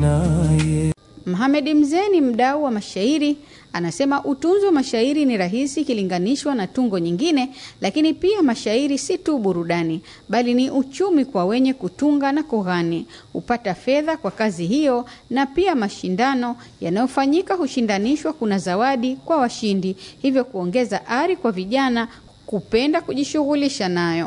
naye. Mohamed Mzee ni mdau wa mashairi, anasema utunzi wa mashairi ni rahisi ikilinganishwa na tungo nyingine, lakini pia mashairi si tu burudani, bali ni uchumi kwa wenye kutunga na kughani. Hupata fedha kwa kazi hiyo, na pia mashindano yanayofanyika hushindanishwa, kuna zawadi kwa washindi, hivyo kuongeza ari kwa vijana kupenda kujishughulisha nayo.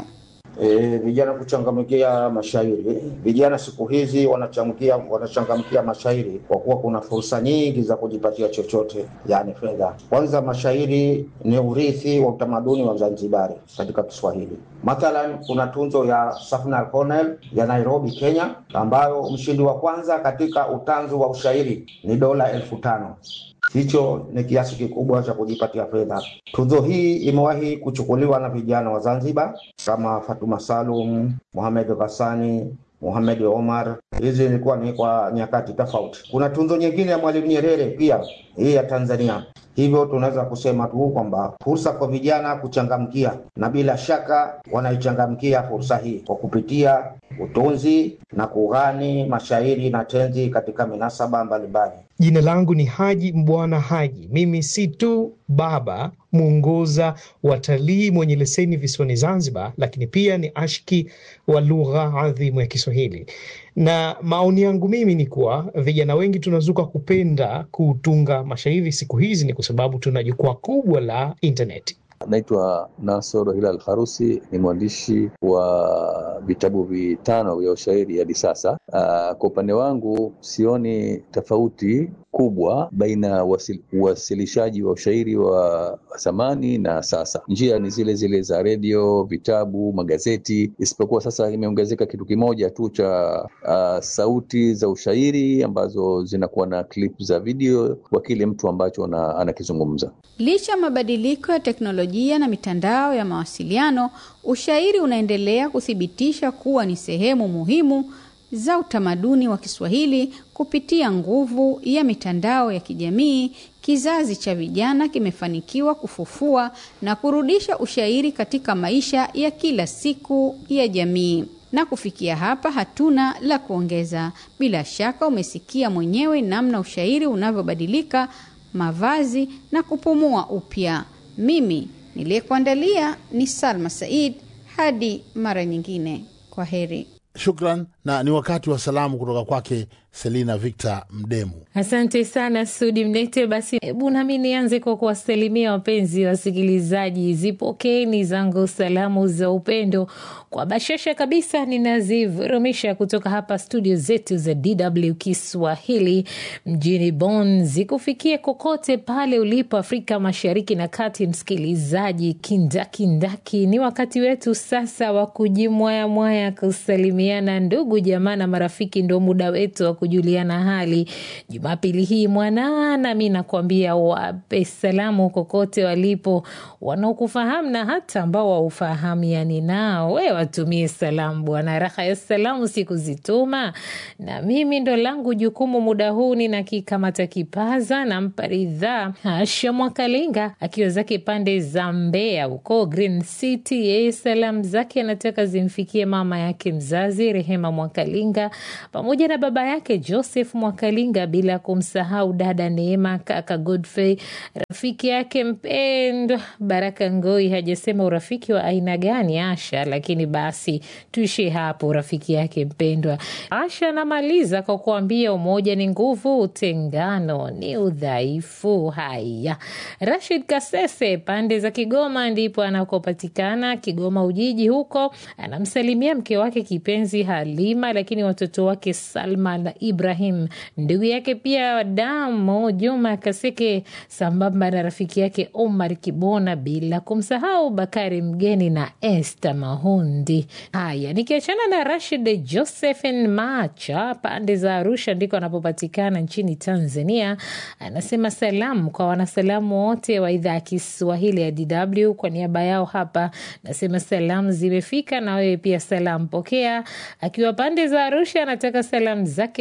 E, vijana kuchangamkia mashairi. Vijana siku hizi wanachangamkia wanachangamkia mashairi kwa kuwa kuna fursa nyingi za kujipatia chochote, yani fedha. Kwanza, mashairi ni urithi wa utamaduni wa Zanzibari katika Kiswahili. Mathalan, kuna tunzo ya Safna Cornell ya Nairobi, Kenya, ambayo mshindi wa kwanza katika utanzu wa ushairi ni dola elfu tano. Hicho ni kiasi kikubwa cha kujipatia fedha. Tuzo hii imewahi kuchukuliwa na vijana wa Zanzibar kama Fatuma Salum, Mohamed Ghassani, Mohamed Omar. Hizi ilikuwa ni kwa nyakati tofauti. Kuna tunzo nyingine ya Mwalimu Nyerere pia, hii ya Tanzania. Hivyo tunaweza kusema tu kwamba fursa kwa vijana kuchangamkia, na bila shaka wanaichangamkia fursa hii kwa kupitia utunzi na kughani mashairi na tenzi katika minasaba mbalimbali. Jina langu ni Haji Mbwana Haji. Mimi si tu baba mwongoza watalii mwenye leseni visiwani Zanzibar, lakini pia ni ashki wa lugha adhimu ya Kiswahili. Na maoni yangu mimi ni kuwa vijana wengi tunazuka kupenda kutunga mashairi siku hizi, ni kwa sababu tuna jukwaa kubwa la intaneti. Naitwa Nasoro Hilal Harusi, ni mwandishi wa vitabu vitano vya ushairi hadi sasa. Uh, kwa upande wangu sioni tofauti kubwa baina ya wasil, uwasilishaji wa ushairi wa zamani na sasa. Njia ni zile zile za redio, vitabu, magazeti, isipokuwa sasa imeongezeka kitu kimoja tu cha uh, sauti za ushairi ambazo zinakuwa na clip za video kwa kile mtu ambacho anakizungumza. Licha ya mabadiliko ya teknolojia na mitandao ya mawasiliano, ushairi unaendelea kuthibitisha kuwa ni sehemu muhimu za utamaduni wa Kiswahili kupitia nguvu ya mitandao ya kijamii. Kizazi cha vijana kimefanikiwa kufufua na kurudisha ushairi katika maisha ya kila siku ya jamii. Na kufikia hapa, hatuna la kuongeza. Bila shaka umesikia mwenyewe namna ushairi unavyobadilika mavazi na kupumua upya. Mimi niliyekuandalia ni Salma Said. Hadi mara nyingine, kwa heri. Shukran, na ni wakati wa salamu kutoka kwake Selina Victor Mdemu. Asante sana Sudi Mnete. Basi hebu nami nianze kwa kuwasalimia wapenzi wasikilizaji, zipokeni zangu salamu za upendo kwa bashasha kabisa, ninazivurumisha kutoka hapa studio zetu za DW Kiswahili mjini Bonn, zikufikie kokote pale ulipo Afrika Mashariki na Kati. Msikilizaji kindakindaki, ni wakati wetu sasa wa kujimwayamwaya, kusalimiana ndugu jamaa na marafiki, ndo muda wetu wa kujuliana hali Jumapili hii mwanana. Mi nakwambia wape salamu kokote walipo, wanaokufahamu na hata ambao waufahamiani nao, we watumie salamu bwana. Raha ya salamu sikuzituma, na mimi ndo langu jukumu muda huu. Ninakikamata kipaza, nampa ridhaa Asha Mwakalinga akiwa zake pande za Mbeya huko Green City. Yeye salamu zake anataka zimfikie mama yake mzazi Rehema Mwakalinga pamoja na baba yake Joseph Mwakalinga, bila kumsahau dada Neema, kaka Godfrey, rafiki yake mpendwa Baraka Ngoi. Hajasema urafiki wa aina gani Asha, lakini basi tuishie hapo, rafiki yake mpendwa. Asha anamaliza kwa kuambia umoja ni nguvu, utengano ni udhaifu. Haya, Rashid Kasese pande za Kigoma ndipo anakopatikana, Kigoma Ujiji huko, anamsalimia mke wake kipenzi Halima, lakini watoto wake Salma na Ibrahim, ndugu yake pia Damo Juma Kaseke, sambamba na rafiki yake Omar Kibona, bila kumsahau Bakari Mgeni na Esther Mahundi. Haya, nikiachana na Rashid Josephin Macha pande za Arusha ndiko anapopatikana nchini Tanzania, anasema salamu kwa wanasalamu wote wa idhaa ya Kiswahili ya DW. Kwa niaba yao hapa nasema salamu zimefika, na wewe pia salamu pokea. Akiwa pande za Arusha anataka salamu zake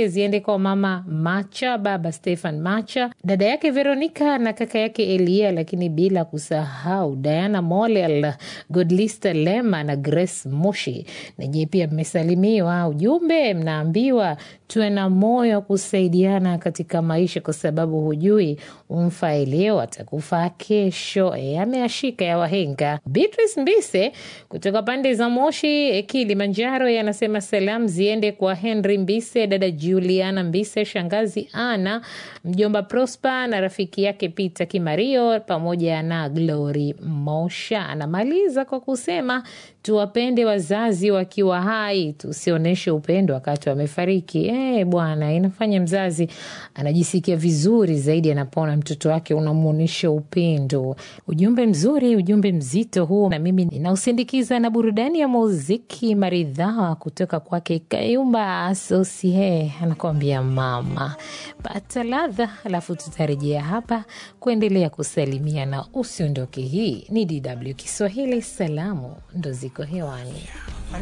zake ziende kwa mama Macha, baba Stefan Macha, dada yake Veronica na kaka yake Elia, lakini bila kusahau Diana Molel, Godlista Lema na Grace Moshi. Nanyi pia mmesalimiwa. Ujumbe mnaambiwa tuwe na moyo wa kusaidiana katika maisha, kwa sababu hujui umfae leo atakufaa kesho. E, ameashika ya wahenga. Beatrice Mbise kutoka pande za Moshi, Kilimanjaro, yanasema salamu ziende kwa Henry Mbise, dada Juliana Mbise, shangazi Ana, mjomba Prosper na rafiki yake Peter Kimario pamoja na Glory Mosha. Anamaliza kwa kusema tuwapende wazazi wakiwa hai, tusionyeshe upendo wakati wamefariki. Eh, bwana, inafanya mzazi anajisikia vizuri zaidi anapoona mtoto wake unamwonyesha upendo. Ujumbe mzuri, ujumbe mzito huu, na mimi ninausindikiza na burudani ya muziki maridhawa kutoka kwake Kayumba Asosie, anakuambia mama pata ladha, alafu tutarejea hapa kuendelea kusalimia na usiondoke. Hii ni DW Kiswahili, salamu ndo ziko hewani.